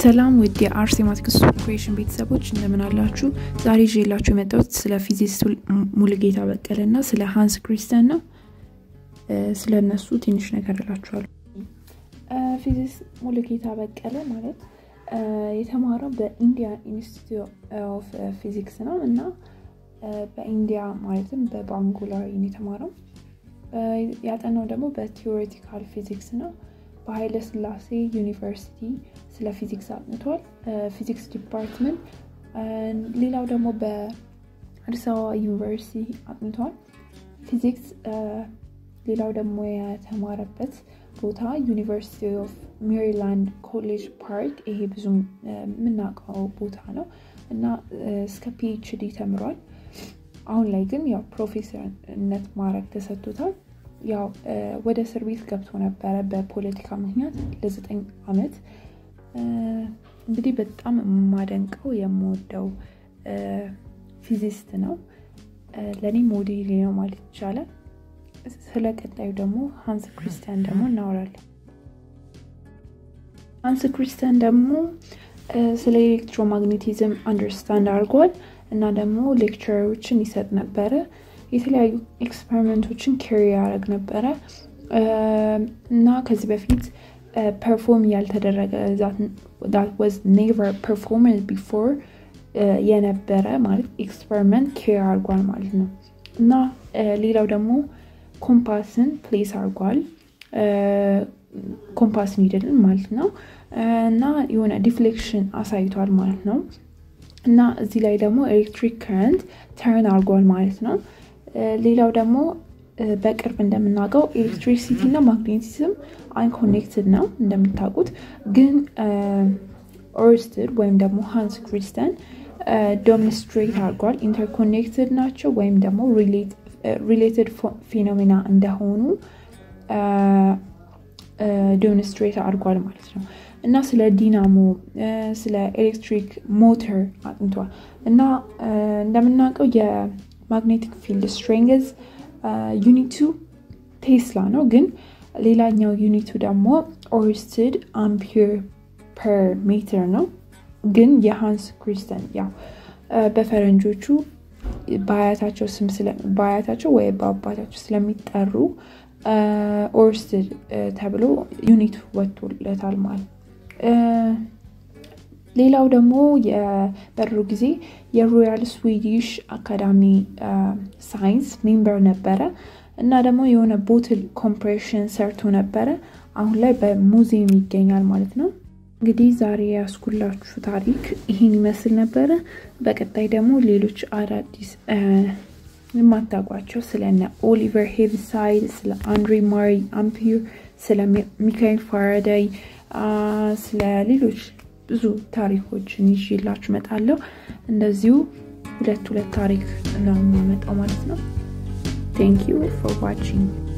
ሰላም ውድ የአርሴማቲክስ ኮርፖሬሽን ቤተሰቦች እንደምን አላችሁ? ዛሬ ይዤላችሁ የመጣሁት ስለ ፊዚክስ ሙሉጌታ በቀለ እና ስለ ሃንስ ክሪስተን ነው። ስለ እነሱ ትንሽ ነገር እላችኋለሁ። ፊዚክስ ሙሉጌታ በቀለ ማለት የተማረው በኢንዲያ ኢንስቲትዩት ኦፍ ፊዚክስ ነው እና በኢንዲያ ማለትም በባንጉላር የተማረው ያጠናው ደግሞ በቲዎሬቲካል ፊዚክስ ነው። በኃይለ ስላሴ ዩኒቨርሲቲ ስለ ፊዚክስ አጥንቷል። ፊዚክስ ዲፓርትመንት። ሌላው ደግሞ በአዲስ አበባ ዩኒቨርሲቲ አጥንቷል ፊዚክስ። ሌላው ደግሞ የተማረበት ቦታ ዩኒቨርሲቲ ኦፍ ሜሪላንድ ኮሌጅ ፓርክ፣ ይሄ ብዙም የምናውቀው ቦታ ነው እና እስከ ፒኤችዲ ተምሯል። አሁን ላይ ግን ያው ፕሮፌሰርነት ማዕረግ ተሰጥቶታል። ያው ወደ እስር ቤት ገብቶ ነበረ በፖለቲካ ምክንያት ለዘጠኝ ዓመት። እንግዲህ በጣም የማደንቀው የምወደው ፊዚስት ነው። ለእኔ ሞዴል ነው ማለት ይቻላል። ስለ ቀጣዩ ደግሞ ሃንስ ክሪስቲያን ደግሞ እናወራለን። ሃንስ ክሪስቲያን ደግሞ ስለ ኤሌክትሮማግኔቲዝም አንደርስታንድ አድርጓል እና ደግሞ ሌክቸሮችን ይሰጥ ነበረ። የተለያዩ ኤክስፐሪመንቶችን ኬሪ ያደረግ ነበረ እና ከዚህ በፊት ፐርፎርም ያልተደረገ ወዝ ኔቨር ፐርፎርም ቢፎር የነበረ ማለት ኤክስፐሪመንት ኬሪ አድርጓል ማለት ነው እና ሌላው ደግሞ ኮምፓስን ፕሌስ አድርጓል ኮምፓስ ኒድልን ማለት ነው እና የሆነ ዲፍሌክሽን አሳይቷል ማለት ነው እና እዚህ ላይ ደግሞ ኤሌክትሪክ ከረንት ተርን አድርጓል ማለት ነው። ሌላው ደግሞ በቅርብ እንደምናውቀው ኤሌክትሪሲቲ እና ማግኔቲዝም አንኮኔክትድ ነው እንደምታውቁት። ግን ኦርስትድ ወይም ደግሞ ሃንስ ክሪስተን ዶሚኒስትሬት አድርጓል ኢንተርኮኔክትድ ናቸው ወይም ደግሞ ሪሌትድ ፊኖሜና እንደሆኑ ዶሚኒስትሬት አድርጓል ማለት ነው እና ስለ ዲናሞ ስለ ኤሌክትሪክ ሞተር አጥንቷል እና እንደምናውቀው ማግኔቲክ ፊልድ ስትሬንግዝ ዩኒቱ ቴስላ ነው። ግን ሌላኛው ዩኒቱ ደግሞ ኦርስትድ አምፒር ፐር ሜትር ነው። ግን የሃንስ ክሪስተን ያው በፈረንጆቹ በአያታቸው ስም በአያታቸው ወይ በአባታቸው ስለሚጠሩ ኦርስትድ ተብሎ ዩኒት ወጥቶለታል ማለት ሌላው ደግሞ በድሮ ጊዜ የሮያል ስዊዲሽ አካዳሚ ሳይንስ ሜምበር ነበረ እና ደግሞ የሆነ ቦትል ኮምፕሬሽን ሰርቶ ነበረ። አሁን ላይ በሙዚየም ይገኛል ማለት ነው። እንግዲህ ዛሬ ያስኩላችሁ ታሪክ ይህን ይመስል ነበረ። በቀጣይ ደግሞ ሌሎች አዳዲስ የማታውቋቸው ስለነ ኦሊቨር ሄቪሳይድ፣ ስለ አንድሬ ማሪ አምፒር፣ ስለ ሚካኤል ፋራዳይ፣ ስለ ሌሎች ብዙ ታሪኮችን ይዤላችሁ እመጣለሁ። እንደዚሁ ሁለት ሁለት ታሪክ ነው የሚመጣው ማለት ነው። ቴንክ ዩ ፎር ዋቺንግ